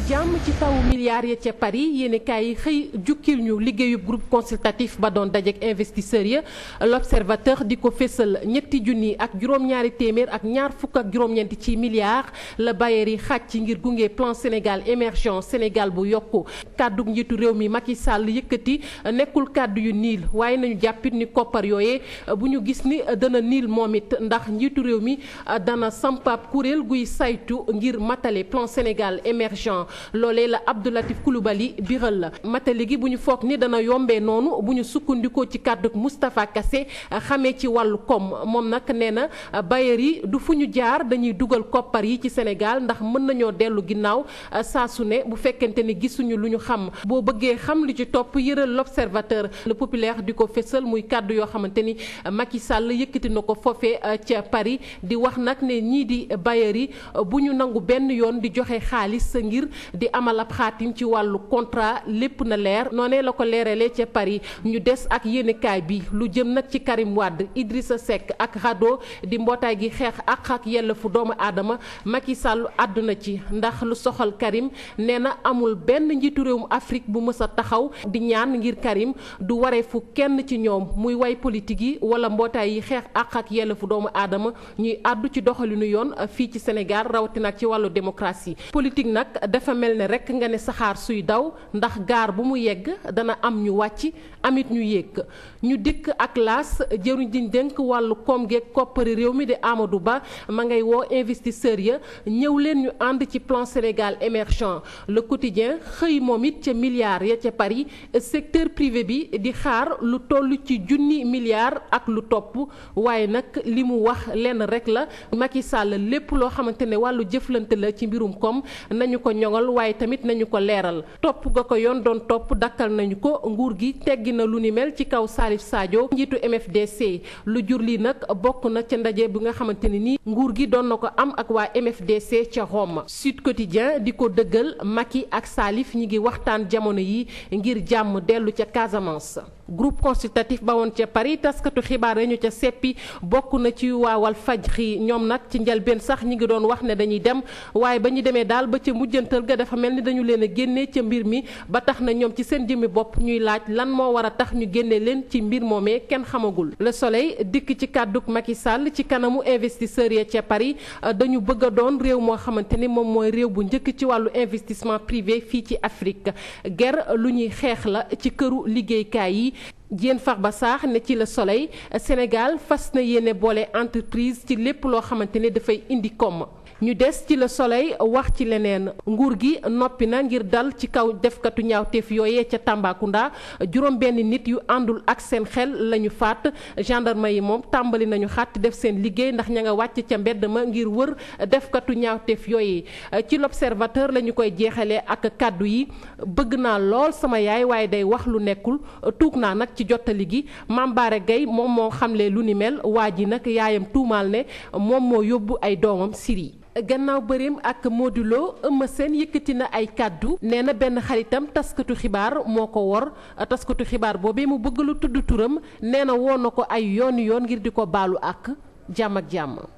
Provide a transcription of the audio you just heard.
jàmm ci tawu milliards ya ca Paris yéeni kaay yi xëy jukkil ñu liggéeyub groupe consultatif ba doon dajeek investisseurs ya l'observateur di ko fésal ñetti junni ak juróom-ñaari téeméer ak ñaar fukk ak juróom-ñeenti ci milliards la bailleurs yi xàcc ngir gunge plan Sénégal émergent Sénégal bu yokku kàddu njiitu réew mi Macky Sall yëkkati nekkul kàddu yu niil waaye nañu jàppit ni koppar yooyee bu ñu gis ni dana niil moom it ndax njiitu réew mi dana sampaab kuréel guy saytu ngir matale plan Sénégal émergent loolee la Abdoulatif Coulibaly biral la matali gi bu ñu foog ni dana yombee noonu bu ñu sukkandikoo ci kàddu Moustapha Kassé xamee ci wàllu koom moom nag nee na bailleurs yi du fu ñu jaar dañuy dugal koppar yi ci Sénégal ndax mën nañoo dellu ginnaaw saa su ne bu fekkente ni gisuñu lu ñu xam boo bëggee xam li ci topp yëral l'observateur le populaire di ko fésal muy kàddu yoo xamante ni Macky Sall yëkkati na ko foofee ca Paris di wax nag ne ñii di bailleurs yi bu ñu nangu benn yoon di joxe xaalis ngir di amal ab xaatim ci wàllu contrat lépp na leer noonee la ko leeralee ca Paris ñu des ak yéenekaay bi lu jëm nag ci Karim Wade Idrissa Seck ak RADDHO di mbootaay gi xeex ak ak yelleefu doomu aadama Macky Sall àdduna ci ndax lu soxal Karim nee na amul benn njiitu réewum Afrique bu mës a taxaw di ñaan ngir Karim du wareefu kenn ci ñoom muy way politique yi wala mbootaay yi xeex ak ak yelleefu doomu aadama ñuy àddu ci doxalinu yoon fii ci Sénégal rawatina ak ci wàllu démocratie politique nag dafa mel ne rek nga ne saxaar suy daw ndax gaar bu mu yegg dana am ñu wàcc amit ñu yéeg ñu dikk ak laas jëruñ diñ dénk wàllu koom geeg koppari réew mi di Amadou Ba ma ngay woo investisseurs ya ñëw leen ñu ànd ci plan Sénégal émergent le quotidien xëy moom it ca milliards ya ca Paris secteur privé bi di xaar lu toll ci junni milliards ak lu topp waaye nag li mu wax lenn rek la Macky Sall lépp loo xamante ne wàllu jëflante la ci mbirum koom nañu ko ñoŋal waaye tamit nañu ko leeral topp ga ko yoon doon topp dakkal nañu ko nguur gi teggi na lu ni mel ci kaw Salif Sadio njiitu MFDC lu jur lii nag bokk na ca ndaje bi nga xamante ne nii nguur gi doon na ko am ak waa MFDC ca Rome Sud Quotidien di ko dëggal Macky ak Salif ñi ngi waxtaan jamono yi ngir jàmm dellu ca Casamance. groupe consultatif ba woon ca Paris taskatu xibaar ñu ca seppi bokk na ci waa Walfadjri ñoom nag ci njëlbeen sax ñi ngi doon wax ne dañuy dem waaye ba ñu demee daal ba ca mujjantal ga dafa mel ni dañu leen a génnee ca mbir mi ba tax na ñoom ci seen jëmmi bopp ñuy laaj lan moo war a tax ñu génne leen ci mbir moomee kenn xamagul. Le Soleil dikk ci kàdduk Macky Sall ci kanamu investisseurs ya ca Paris dañu bëgg a doon réew moo xamante ni moom mooy réew bu njëkk ci wàllu investissement privé fii ci Afrique ger lu ñuy xeex la ci këru liggéeykaay yi. Diène Farba Sarr ne ci Le Soleil Sénégal fas na yéene boole entreprise ci lépp loo xamante ne dafay indi koom ñu des ci Le Soleil wax ci leneen nguur gi noppi na ngir dal ci kaw defkatu ñaawteef yooyee ca Tambacounda juróom benn nit yu àndul ak seen xel lañu faat gendarme yi moom tàmbali nañu xàtt def seen liggéey ndax ña nga wàcc ca mbedd ma ngir wër defkatu ñaawteef yooyee ci l'Observateur la ñu koy jeexalee ak kàddu yi bëgg naa lool sama yaay waaye day wax lu nekkul tuug naa nag ci jottali gi Mame Bara Gueye moom moo xamle lu ni mel waa ji nag yaayam tuumaal ne moom moo yóbbu ay doomam Syrie gannaaw bëreem ak Modulo Eumeu Sène yëkkati na ay kàddu nee na benn xaritam taskatu xibaar moo ko wor taskatu xibaar boobee mu bëgg lu tudd turam nee na woo na ko ay yooni yoon ngir di ko baalu ak jàmm ak jàmm